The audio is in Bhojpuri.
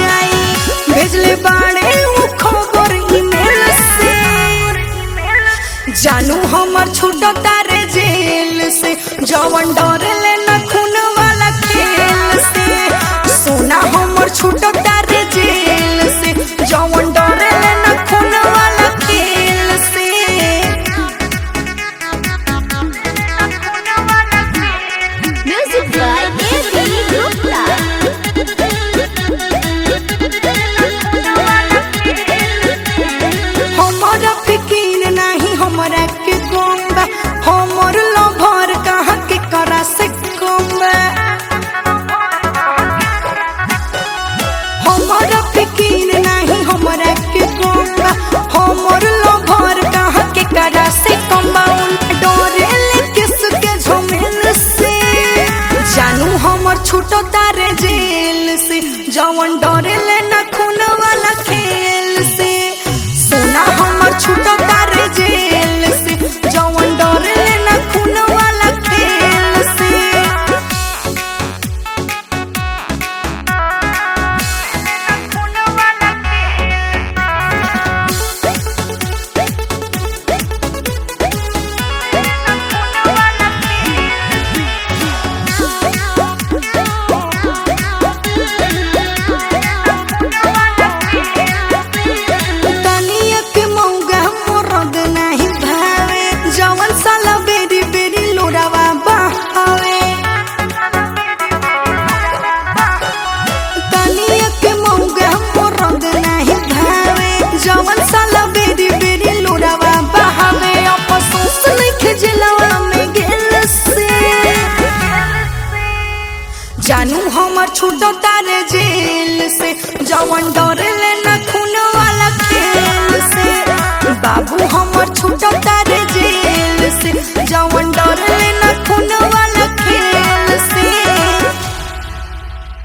जाई भेजले बाड़े उ खबर ईमेल से जानू हमर छूट तारे जेल से जवन डरेले न खून वाला खेल से सोना हमर छूट तारे जेल से जवन डरेले न खून वाला खेल से Music by A.B. Gupta. हमरा फिकीर नहीं हमरा के गम बा हमर लभर कहाँ के करा से कम बा हमरा फिकीर नहीं हमरा के गम बा हमर लभर कहाँ के करा से कम बा उन डरे ले किसके झमेल से जानू हमर छूटो तारे जेल से जवन डरे ले न खून वाला खेल से सोना हमर छूटो तारे जेल से जवन डरे ले न खून वाला खेल से तनिया के मौगा मरद नाही भावे जवन साला बेरी बेरी लोरावा बहावे तनिया के मौगा मरद नाही भावे जवन साला बेरी बेरी लोरावा बहावे अफसोस लिखे जिलवा में गेल से जानू हमर छूटो तारे जेल से जवन डरे